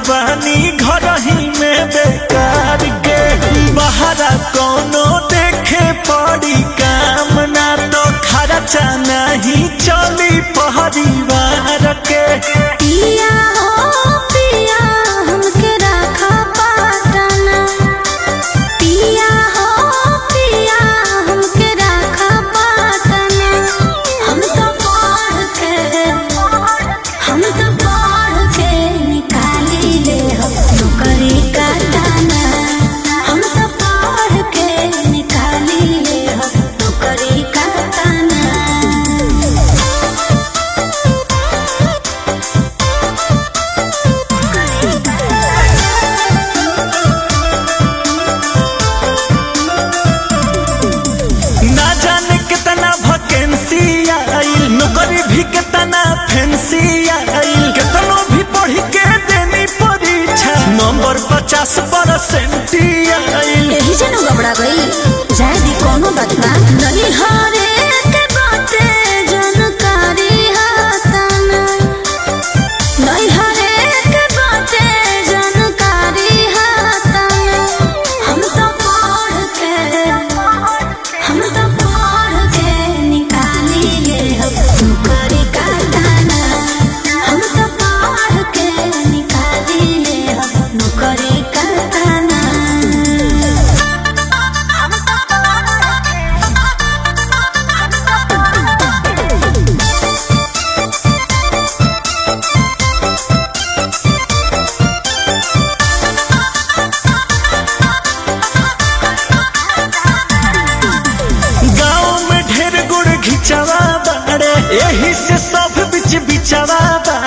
बानी घर ही में बेकार के बहरा कोनो देखे पड़ी काम ना तो खर्चा नहीं चली परिवार के पिया हो पिया हमके रखा पाटना पिया हो पिया हमके रखा पाटना हम तो पढ़ के हम तो पढ़ के निकाली ले हम नौकरी का दाना हम तो पढ़ के निकाली ले हम नौकरी का दाना ना जाने कितना वैकेंसी आइल नौकरी भी कितना फैंसी आइल कितनो भी पढ़ के देनी परीक्षा नंबर पचास परसेंट आइल यही जनो गबड़ा गई जाए दी कोनो बात ना नहीं हारे के बाते जानकारी हाताना नहीं हारे के बाते जानकारी हाताना हम तो पढ़ के हम तो पढ़ के निकाली ले हम नौकरी का दाना हम तो पढ़ के निकाली ले हम नौकरी का दाना गाँव में ढेर गुड़ घिचवा बाड़े यही से सब बिच बिचवा बाड़े